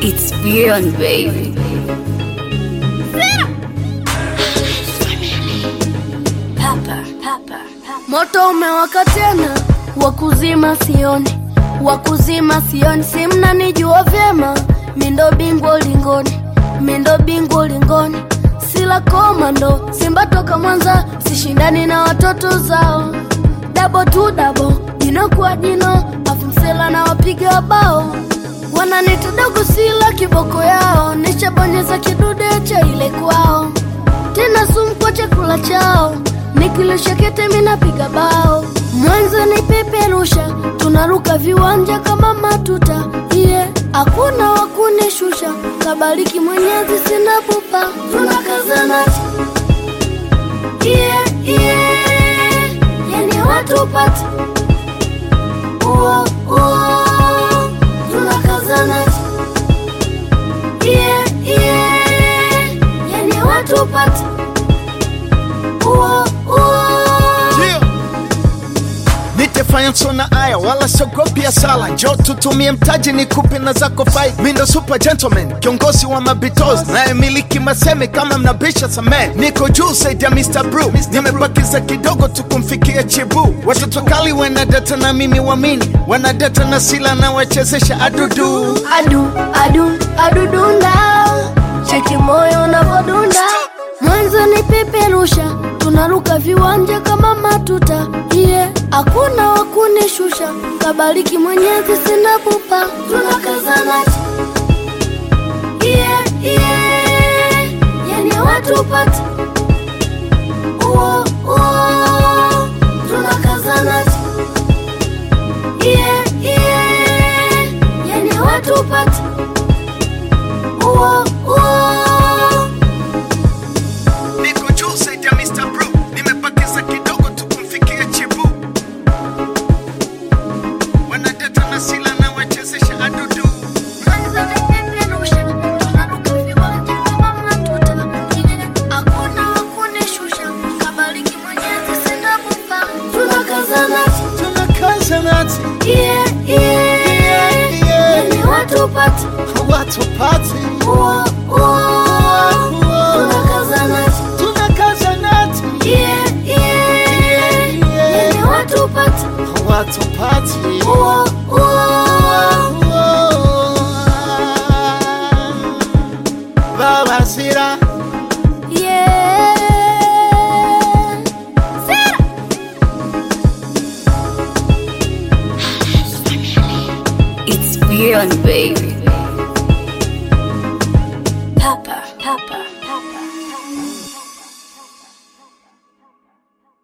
It's beyond baby. Papa, papa, papa. Moto umewaka tena, wakuzima sioni, wakuzima sioni, si mnanijua vyema, mindo bingwa ulingoni, mindo bingwa ulingoni, sila komando, Simba toka Mwanza, sishindani na watoto zao, dabo tu dabo, jino kwa jino, afu msela na wapiga bao wananita dogo, sila kiboko yao, nishabonyeza kidude cha ile kwao tena sumu kwa chakula chao, nikilisha kete minapiga bao, mwanzo ni peperusha, tunaruka viwanja kama matuta iye yeah. Hakuna wakunishusha, kabariki Mwenyezi, sina pupa, tunakazana iye iye, yani watu pata uo uo, tunakazana iye iye, yani watu pata uo uo Yeah. nitefanya sona aya wala siogopi sala njo tutumie mtaji ni kupe na zako fai mindo super gentleman kiongozi wa mabitos nayemiliki maseme kama mnabisha samee niko juu saidi ya Mr. Brew nimebakiza kidogo tukumfikia chibu watoto kali wanadata na mimi wamini wanadata na sila na wachezesha adudu adu adu adudunda cheki moyo unavodunda mwanzo ni peperusha tunaruka viwanja kama matuta iye yeah. hakuna wakunishusha kabariki mwenyezi sina pupa tunakazana iye yeah, iye yeah. yani watu pata uo uo tunakazana iye iye yani watu pata uo uo niko juu saidi ya Mr. Brew nimebakiza kidogo tukumfikia chibu wanadata na sila na wachezesha adudu tunakazanati Tupate watu pati uo uo tunakazanati tunakazanati yeah yeah yani watu pate watu pati uo uo baba sira yeah Sarah It's beyond baby. Papa, papa, papa.